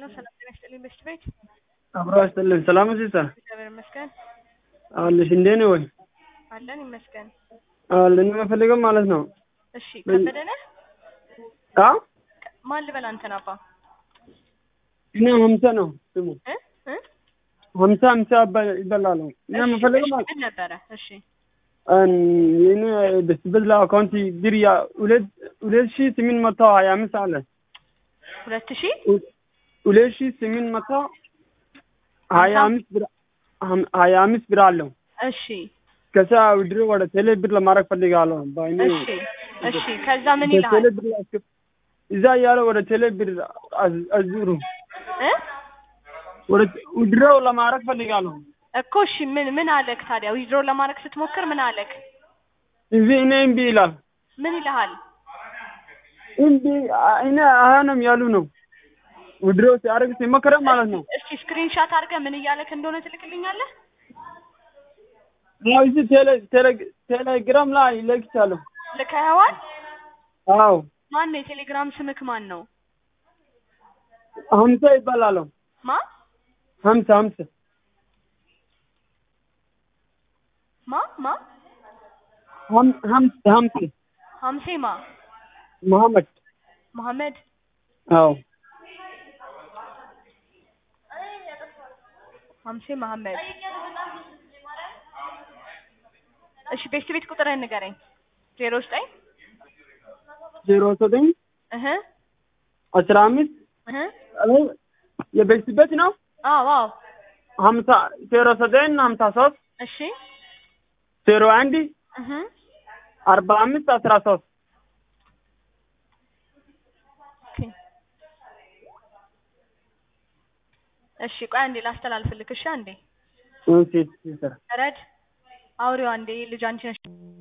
ነው። ሰላም ጤና ይስጥልኝ። በሽት ቤት አብሮ ያስጥልን። ሰላም ሲስተር እግዚአብሔር ይመስገን አለሽ እንዴት ነው ወይ? አለን ይመስገን። አለን የምፈልገው ማለት ነው። እሺ ከበደ ነህ? አ ማን ልበል አንተን አባ እኔ ሀምሳ ነው ስሙ እ እ ሀምሳ ሀምሳ ይባ- ይበላል። እኔ እሺ፣ የምፈልገው እሺ፣ ማለት ምን ነበረ? እሺ የኔ በስበት አካውንቲ ብር ያ ሁለት ሁለት ሺህ ስምንት መቶ ሀያ አምስት አለ ሁለት ሺህ ሁለት ሺህ ስምንት መቶ ሀያ አምስት ብር ሀም- ሀያ አምስት ብር አለው። እሺ ከዛ ውድሮ ወደ ቴሌ ብር ለማድረግ ፈልጋለሁ። በአይኔ እሺ እሺ ከዛ ምን ወደ ይልሃል ቴሌ ብር አስገብ- እዛ እያለ ወደ ቴሌ ብር አዝ- አዙሩ እ ወደ ውድሮ ለማድረግ ፈልጋለሁ። እኮ እሺ ምን ምን አለክ ታዲያ? ዊዝድሮ ለማድረግ ስትሞክር ምን አለክ? እዚህ እኔ እምቢ ይላል። ምን ይልሃል? እምቢ አ- እኔ አያንም ያሉ ነው። ውድሮ ሲያደርግ ሲሞክረ ማለት ነው። እስኪ ስክሪንሻት አድርገህ ምን እያለክ እንደሆነ ትልክልኛለህ? ያው እዚህ ቴሌ ቴሌ- ቴሌግራም ላይ ይለክቻለሁ። ልከኸዋል? አዎ ማን ነው የቴሌግራም ስምክ ማን ነው? ሀምሳ ይባላለሁ። ማ ሀምሳ ሀምሳ ማ ማ ሀም- ሀምሳ ሀምሳ ሀምሴ ማ መሐመድ መሐመድ አዎ ሀምሴ መሐመድ እሺ ቤት ቤት ቁጥርህን ንገረኝ ዜሮ ዘጠኝ ዜሮ ዘጠኝ እህ አስራ አምስት እህ የቤተሰበት ነው አዎ አዎ ሀምሳ ዜሮ ዘጠኝ ሀምሳ ሶስት እሺ ዜሮ አንድ እህ አርባ አምስት አስራ ሶስት ኦኬ እሺ ቆይ አንዴ ላስተላልፍልክ እሺ አንዴ እሺ ሲስተር ረድ አውሪው አንዴ ልጅ አንቺ ነሽ